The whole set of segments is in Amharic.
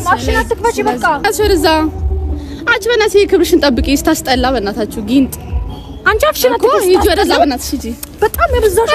ማሽን አትክፈቺ በቃ። አች ወደዛ አንቺ በእናትሽ ክብርሽን ጠብቂ። ስታስጠላ በእናታችሁ ጊንጥ አንቺ አፍሽን እኮ አትክፈቺ። ሂጂ ወደዛ በእናትሽ ሂጂ። በጣም የበዛሽ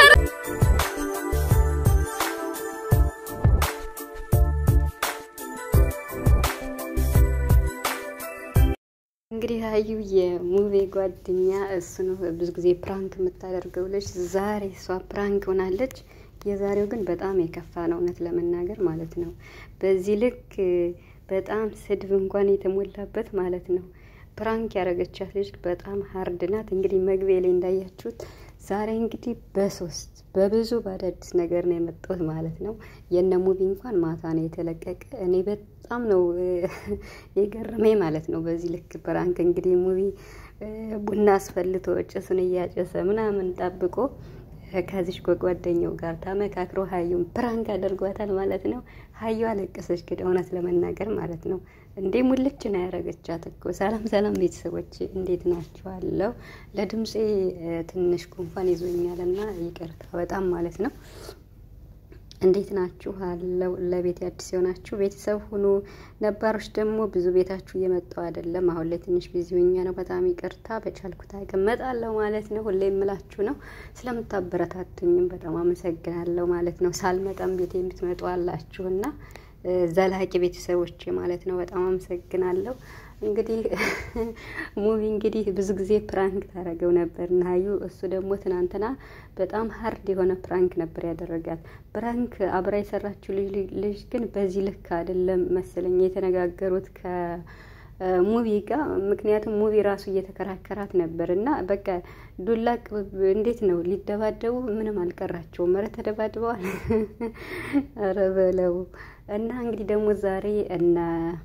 እንግዲህ ሀዩ የሙቤ ጓደኛ እሱ ነው ብዙ ጊዜ ፕራንክ የምታደርገው ልጅ ዛሬ እሷ ፕራንክ ሆናለች። የዛሬው ግን በጣም የከፋ ነው እውነት ለመናገር ማለት ነው። በዚህ ልክ በጣም ስድብ እንኳን የተሞላበት ማለት ነው። ፕራንክ ያደረገቻት ልጅ በጣም ሀርድ ናት። እንግዲህ መግቢያ ላይ እንዳያችሁት ዛሬ እንግዲህ በሶስት በብዙ በአዳዲስ ነገር ነው የመጣሁት ማለት ነው። የነ ሙቪ እንኳን ማታ ነው የተለቀቀ። እኔ በጣም ነው የገረመኝ ማለት ነው። በዚህ ልክ ፕራንክ እንግዲህ ሙቪ ቡና አስፈልቶ ጭሱን እያጨሰ ምናምን ጠብቆ ከዚች ከጓደኛው ጋር ተመካክሮ ሀዩን ፕራንክ አድርጓታል ማለት ነው። ሀዩ አለቀሰች ግን እውነት ለመናገር ማለት ነው። እንዴ ሙልች ነው ያደረገቻት እኮ። ሰላም ሰላም ቤተሰቦች እንዴት ናችኋለሁ? ለድምፄ ትንሽ ጉንፋን ይዞኛል እና ይቅርታ በጣም ማለት ነው። እንዴት ናችሁ አለው። ለቤት አዲስ የሆናችሁ ቤተሰብ ሁኑ። ነባሮች ደግሞ ብዙ ቤታችሁ እየመጣው አይደለም። አሁን ላይ ትንሽ ቢዚ ሆኜ ነው። በጣም ይቅርታ። በቻልኩት አቅም እመጣለሁ ማለት ነው። ሁሌ የምላችሁ ነው። ስለምታበረታቱኝም በጣም አመሰግናለሁ ማለት ነው። ሳልመጣም ቤት የምትመጡ አላችሁና ዘላቂ ቤተሰቦች ማለት ነው። በጣም አመሰግናለሁ። እንግዲህ ሙቪ እንግዲህ ብዙ ጊዜ ፕራንክ ታደረገው ነበር እና ሀዩ እሱ ደግሞ ትናንትና በጣም ሀርድ የሆነ ፕራንክ ነበር ያደረጋት። ፕራንክ አብራ የሰራችው ልጅ ግን በዚህ ልክ አይደለም መሰለኝ የተነጋገሩት ከሙቪ ጋር። ምክንያቱም ሙቪ ራሱ እየተከራከራት ነበር እና በቃ ዱላ እንዴት ነው ሊደባደቡ ምንም አልቀራቸውም። ኧረ ተደባድበዋል። ኧረ በለው እና እንግዲህ ደግሞ ዛሬ እነ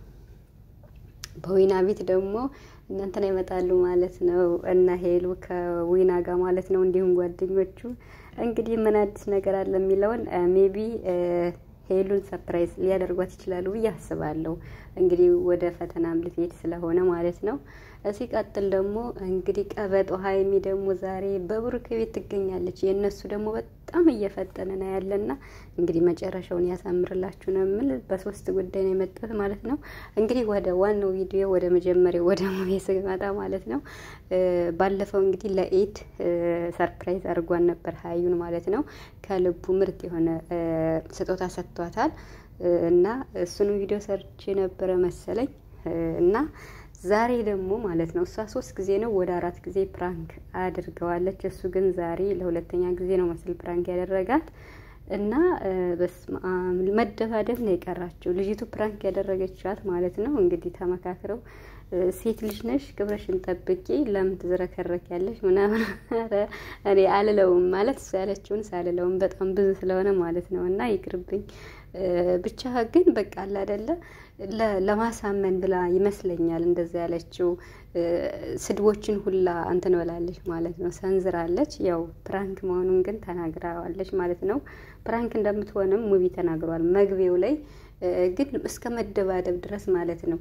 በዊና ቤት ደግሞ እናንተና ይመጣሉ ማለት ነው። እና ሄሉ ከዊና ጋር ማለት ነው። እንዲሁም ጓደኞቹ እንግዲህ ምን አዲስ ነገር አለ የሚለውን ሜቢ ሄሉን ሰፕራይዝ ሊያደርጓት ይችላሉ ብዬ አስባለሁ። እንግዲህ ወደ ፈተናም ልትሄድ ስለሆነ ማለት ነው። ሲቀጥል ደግሞ እንግዲህ ቀበጦ ሀይሚ ደግሞ ዛሬ በብሩክ ቤት ትገኛለች። የእነሱ ደግሞ በጣም እየፈጠነ ነው ያለና እንግዲህ መጨረሻውን ያሳምርላችሁ ነው የምል። በሶስት ጉዳይ ነው የመጣሁት ማለት ነው። እንግዲህ ወደ ዋናው ቪዲዮ ወደ መጀመሪያው ወደ ሙቪ ስመጣ ማለት ነው። ባለፈው እንግዲህ ለኢድ ሰርፕራይዝ አድርጓን ነበር ሀዩን ማለት ነው። ከልቡ ምርጥ የሆነ ስጦታ ሰጥቷታል እና እሱን ቪዲዮ ሰርቼ ነበረ መሰለኝ እና ዛሬ ደግሞ ማለት ነው እሷ ሶስት ጊዜ ነው ወደ አራት ጊዜ ፕራንክ አድርገዋለች። እሱ ግን ዛሬ ለሁለተኛ ጊዜ ነው መስል ፕራንክ ያደረጋት እና በስመ አብ መደባደብ ነው የቀራቸው። ልጅቱ ፕራንክ ያደረገቻት ማለት ነው እንግዲህ ተመካክረው ሴት ልጅ ነሽ፣ ክብረሽን ጠብቂ፣ ለምን ትዝረከረክ ያለሽ ምናምን እኔ አልለውም ማለት እሱ ያለችውን ሳልለውም በጣም ብዙ ስለሆነ ማለት ነው እና ይቅርብኝ። ብቻ ግን በቃ አለ አይደለ ለማሳመን ብላ ይመስለኛል እንደዛ ያለችው። ስድቦችን ሁላ እንትን ብላለች ማለት ነው፣ ሰንዝራለች። ያው ፕራንክ መሆኑን ግን ተናግራዋለች ማለት ነው። ፕራንክ እንደምትሆንም ሙቪ ተናግሯል መግቢያው ላይ ግን እስከ መደባደብ ድረስ ማለት ነው።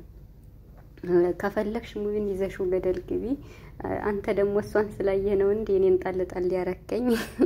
ከፈለግሽ ሙቪን ይዘሽው ገደል ግቢ። አንተ ደግሞ እሷን ስላየህ ነው እንዲ እኔን ጣል ጣል ያረከኝ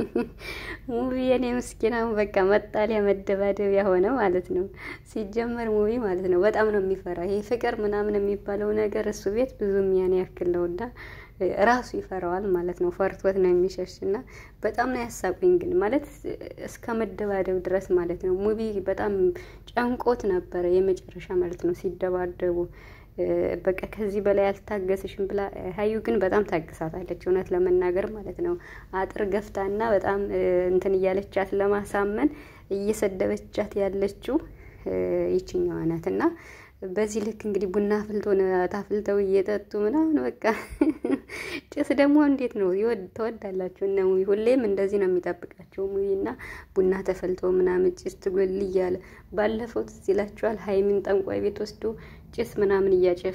ሙቪ የኔ ምስኪናም በቃ መጣሊያ መደባደቢያ ሆነ ማለት ነው። ሲጀመር ሙቪ ማለት ነው በጣም ነው የሚፈራ ይሄ ፍቅር ምናምን የሚባለው ነገር እሱ ቤት ብዙም ያን ያክል ነው እና ራሱ ይፈራዋል ማለት ነው። ፈርቶት ነው የሚሸሽ እና በጣም ነው ያሳቁኝ። ግን ማለት እስከ መደባደብ ድረስ ማለት ነው። ሙቪ በጣም ጨንቆት ነበረ የመጨረሻ ማለት ነው ሲደባደቡ በቃ ከዚህ በላይ አልታገስሽም ብላ ሀዩ ግን በጣም ታግሳታለች፣ እውነት ለመናገር ማለት ነው። አጥር ገፍታና በጣም እንትን እያለቻት ለማሳመን እየሰደበቻት ያለችው ይችኛዋ ናት እና በዚህ ልክ እንግዲህ ቡና አፍልቶ ታፍልተው እየጠጡ ምናምን በቃ ጭስ ደግሞ እንዴት ነው ተወዳላችሁ? እነ ሙቪ ሁሌም እንደዚህ ነው የሚጠብቃቸው ሙቪ እና ቡና ተፈልቶ ምናምን ጭስ ትጎል እያለ ባለፈው ትዝ ይላችኋል። ሀይሚን ጠንቋይ ቤት ወስዶ ጭስ ምናምን እያጨሱ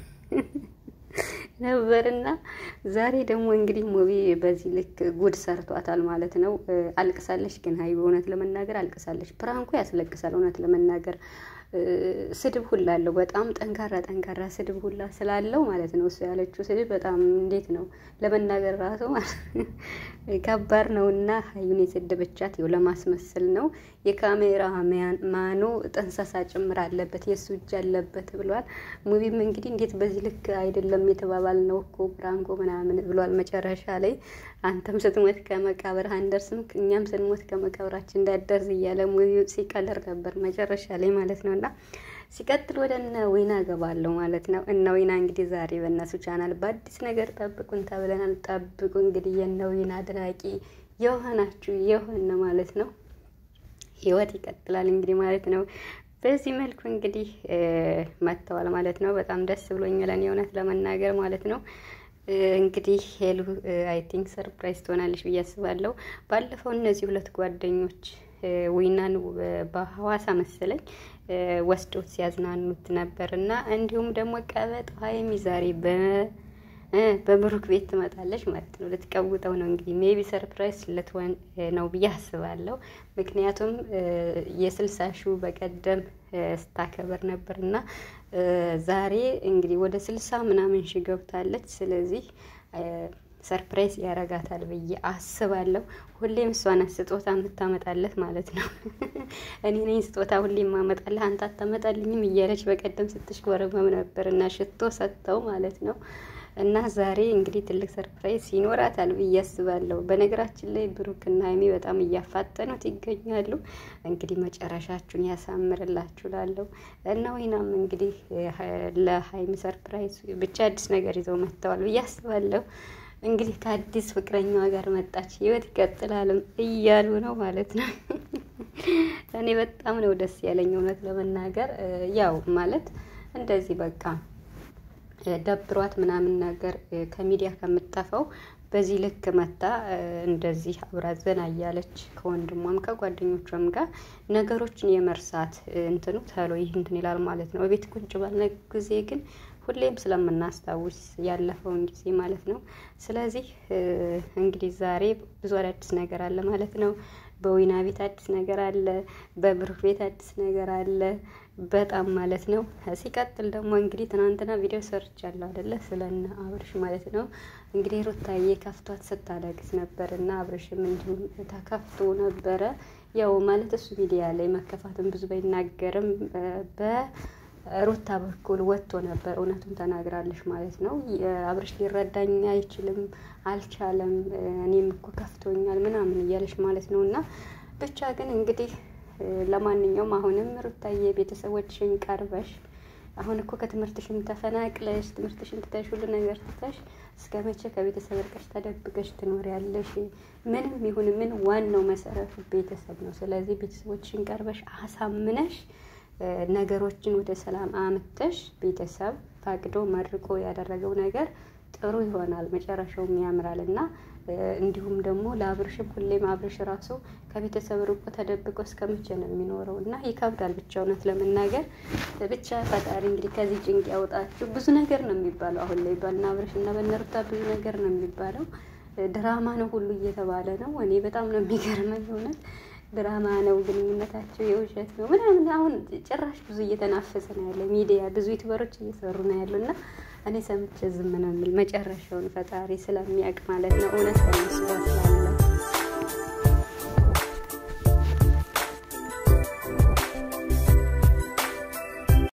ነበርና ዛሬ ደግሞ እንግዲህ ሙቪ በዚህ ልክ ጉድ ሰርቷታል ማለት ነው። አልቅሳለች ግን ሀይ እውነት ለመናገር አልቅሳለች። ፕራንኩ ያስለቅሳል እውነት ለመናገር ስድብ ሁላ አለው። በጣም ጠንካራ ጠንካራ ስድብ ሁላ ስላለው ማለት ነው። እሱ ያለችው ስድብ በጣም እንዴት ነው ለመናገር ራሱ ከባድ ነው። እና ሀዩን የሰደበቻት ይኸው ለማስመሰል ነው። የካሜራ ማኑ ጥንሰሳ ጭምር አለበት የእሱ እጅ አለበት ብሏል። ሙቪም እንግዲህ እንዴት በዚህ ልክ አይደለም የተባባል ነው እኮ ብራንኮ ምናምን ብሏል። መጨረሻ ላይ አንተም ስትሞት ከመቃብር አንደርስም እኛም ስንሞት ከመቃብራችን እንዳደርስ እያለ ሙቪ ሲቀልር ነበር መጨረሻ ላይ ማለት ነው እና ሲቀጥል ወደ እነ ዊና ገባለሁ ማለት ነው። እነ ዊና እንግዲህ ዛሬ በእነሱ ቻናል በአዲስ ነገር ጠብቁን ተብለናል። ጠብቁ እንግዲህ የእነ ዊና አድናቂ የሆናችሁ የሆነ ማለት ነው። ህይወት ይቀጥላል እንግዲህ ማለት ነው። በዚህ መልኩ እንግዲህ መጥተዋል ማለት ነው። በጣም ደስ ብሎኛል እኔ እውነት ለመናገር ማለት ነው። እንግዲህ ሄሉ አይ ቲንክ ሰርፕራይዝ ትሆናለች ብዬ አስባለሁ። ባለፈው እነዚህ ሁለት ጓደኞች ዊናን በሐዋሳ መሰለኝ ወስዶት ሲያዝናኑት ነበር እና እንዲሁም ደግሞ ቀበጥ ሀይሚ ዛሬ በብሩክ ቤት ትመጣለች ማለት ነው። ልትቀውጠው ነው እንግዲህ ሜቢ ሰርፕራይዝ ልትሆን ነው ብዬ አስባለሁ። ምክንያቱም የስልሳ ሺው በቀደም ስታከበር ነበር እና ዛሬ እንግዲህ ወደ ስልሳ ምናምን ሺ ገብታለች። ስለዚህ ሰርፕራይዝ ያረጋታል ብዬ አስባለሁ። ሁሌም እሷ ናት ስጦታ የምታመጣለት ማለት ነው። እኔ ነኝ ስጦታ ሁሌም ማመጣለህ አንተ አታመጣልኝም እያለች በቀደም ስትሽኮረመም ነበር እና ሽቶ ሰጥተው ማለት ነው። እና ዛሬ እንግዲህ ትልቅ ሰርፕራይዝ ይኖራታል ብዬ አስባለሁ። በነገራችን ላይ ብሩክና ሀይሚ በጣም እያፋጠኑት ይገኛሉ። እንግዲህ መጨረሻችሁን ያሳምርላችሁ ላለው እና ወይናም እንግዲህ ለሀይሚ ሰርፕራይዝ ብቻ አዲስ ነገር ይዘው መጥተዋል ብዬ አስባለሁ። እንግዲህ ከአዲስ ፍቅረኛዋ ጋር መጣች ህይወት ይቀጥላልም እያሉ ነው ማለት ነው። እኔ በጣም ነው ደስ ያለኝ እውነት ለመናገር ያው ማለት እንደዚህ በቃ ደብሯት ምናምን ነገር ከሚዲያ ከምጠፈው በዚህ ልክ መታ እንደዚህ አብራ ዘና እያለች ከወንድሟም ከጓደኞቿም ጋር ነገሮችን የመርሳት እንትኑ ተሎ ይህ እንትን ይላል ማለት ነው። ቤት ቁጭ ባልነ ጊዜ ግን ሁሌም ስለምናስታውስ ያለፈውን ጊዜ ማለት ነው። ስለዚህ እንግዲህ ዛሬ ብዙ አዳዲስ ነገር አለ ማለት ነው። በዊና ቤት አዲስ ነገር አለ፣ በብሩክ ቤት አዲስ ነገር አለ። በጣም ማለት ነው። ሲቀጥል ደግሞ እንግዲህ ትናንትና ቪዲዮ ሰርቻለሁ አይደለ? ስለነ አብርሽ ማለት ነው። እንግዲህ ሩታዬ ከፍቷት ስታለቅስ ነበር እና አብርሽም እንዲሁም ተከፍቶ ነበረ። ያው ማለት እሱ ሚዲያ ላይ መከፋትን ብዙ ባይናገርም በሩታ በኩል ወጥቶ ነበር። እውነቱን ተናግራለች ማለት ነው። አብርሽ ሊረዳኝ አይችልም፣ አልቻለም፣ እኔም እኮ ከፍቶኛል ምናምን እያለች ማለት ነው እና ብቻ ግን እንግዲህ ለማንኛውም አሁንም ሩታዬ ቤተሰቦችሽን ቀርበሽ አሁን እኮ ከትምህርትሽም ተፈናቅለሽ ትምህርትሽን ትተሽ ሁሉ ነገር ትተሽ እስከ መቼ ከቤተሰብ እርቀሽ ተደብቀሽ ትኖሪያለሽ? ምንም ይሁን ምን ዋናው መሰረቱ ቤተሰብ ነው። ስለዚህ ቤተሰቦችሽን ቀርበሽ አሳምነሽ ነገሮችን ወደ ሰላም አምተሽ ቤተሰብ ፈቅዶ መርቆ ያደረገው ነገር ጥሩ ይሆናል፣ መጨረሻውም ያምራል እና እንዲሁም ደግሞ ለአብርሽም ሁሌም አብርሽ ራሱ ከቤተሰብ ርቆ ተደብቆ እስከ መቼ ነው የሚኖረው? እና ይከብዳል ብቻ እውነት ለመናገር ብቻ ፈጣሪ እንግዲህ ከዚህ ጭንቅ ያውጣችሁ። ብዙ ነገር ነው የሚባለው አሁን ላይ በእነ አብርሽ እና በእነ ሩታ ብዙ ነገር ነው የሚባለው። ድራማ ነው ሁሉ እየተባለ ነው። እኔ በጣም ነው የሚገርመኝ እውነት ድራማ ነው ግንኙነታቸው የውሸት ነው ምናምን። አሁን ጭራሽ ብዙ እየተናፈሰ ነው ያለ ሚዲያ ብዙ ዩቱበሮች እየሰሩ ነው ያሉ እና እኔ ሰምቼ ዝም ነው የምል መጨረሻውን ፈጣሪ ስለሚያውቅ ማለት ነው እውነት በመስሏ ስላለ